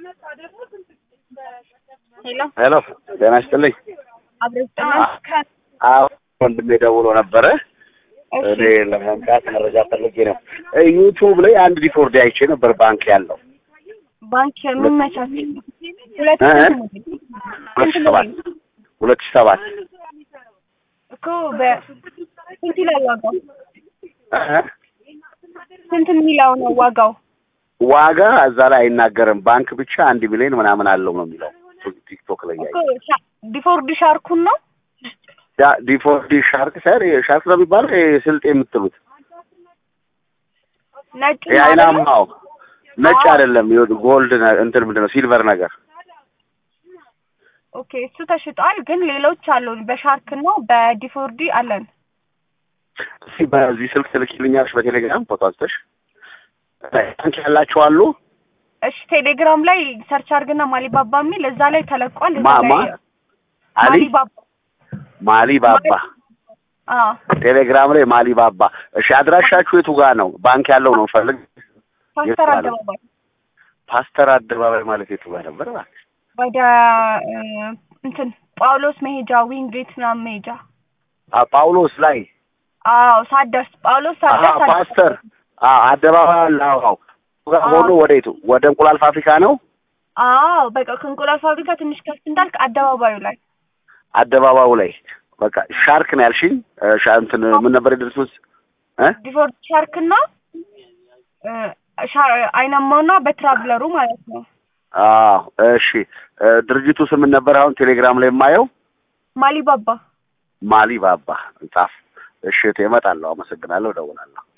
ሄሎ ሄሎ ጤና ይስጥልኝ። አብረስጠናል አዎ ወንድሜ ደውሎ ነበረ። እሺ እኔ ለመምጣት መረጃ ፈልጌ ነው። ዩቱብ ላይ አንድ ዲፎርዲ አይቼ ነበር ባንክ ያለው ባንክ የምመቻች ሁለት እ? ስንት ሁለት ሺህ ሰባት ሁለት ሺህ ሰባት እኮ በስንት ይላል ዋጋው? እ? ስንት የሚለው ነው ዋጋው? ዋጋ እዛ ላይ አይናገርም። ባንክ ብቻ አንድ ሚሊዮን ምናምን አለው ነው የሚለው ቲክቶክ ላይ እኮ ያየ ሻ- ዲፎርድ ሻርኩን ነው ያ ዲፎርዲ ሻርክ ሳይሆን ይሄ ሻርክ ነው የሚባለው ይሄ ስልጤ የምትሉት ነጭ ይሄ ነው አይደለ? አይናማው ነጭ አዎ። አይደለም ይኸው ጎልድ ነ- እንትን ምንድን ነው ሲልቨር ነገር ኦኬ እሱ ተሽጧል፣ ግን ሌሎች አሉን በሻርክ እና በዲፎርዲ አለን። እስኪ በዚህ ስልክ ትልኪልኛለሽ በቴሌግራም ፎቶ አንስተሽ ባንክ ያላችሁ አሉ እሺ ቴሌግራም ላይ ሰርች አድርግና ማሊባባ የሚል እዛ ላይ ተለቋል። እዛ ማማ ላይ አሊ ማሊባባ ማሊ ባባ አዎ ቴሌግራም ላይ ማሊ ባባ እሺ አድራሻችሁ የቱ ጋር ነው ባንክ ያለው ነው ፈልግ ፓስተር የት ማለት? አደባባይ ፓስተር አደባባይ ማለት የቱ ጋር ነበር እባክሽ? ወደ እ፣ እንትን ጳውሎስ መሄጃ ዊንጌት ምናምን መሄጃ አ ጳውሎስ ላይ አዎ ሳትደርስ ጳውሎስ አሀ ሳትደርስ አለ- ፓስተር አ አደባባይ አለ አዎ ጋር ሆኖ ወደ የቱ ወደ እንቁላል ፋብሪካ ነው አዎ በቃ ከእንቁላል ፋብሪካ ትንሽ ከፍ እንዳልክ አደባባዩ ላይ አደባባዩ ላይ በቃ ሻርክ ነው ያልሽኝ እ፣ ሻ እንትን ምን ነበር የድርሱት እ ዲፎርድ ሻርክ እና እ፣ ሻ- አይናማውና በትራቭለሩ ማለት ነው። አዎ እሺ እ፣ ድርጅቱ ስም ምን ነበር አሁን ቴሌግራም ላይ የማየው ማሊባባ ማሊ ባባ ጻፍ እሺ እቴ እመጣለሁ አመሰግናለሁ እደውላለሁ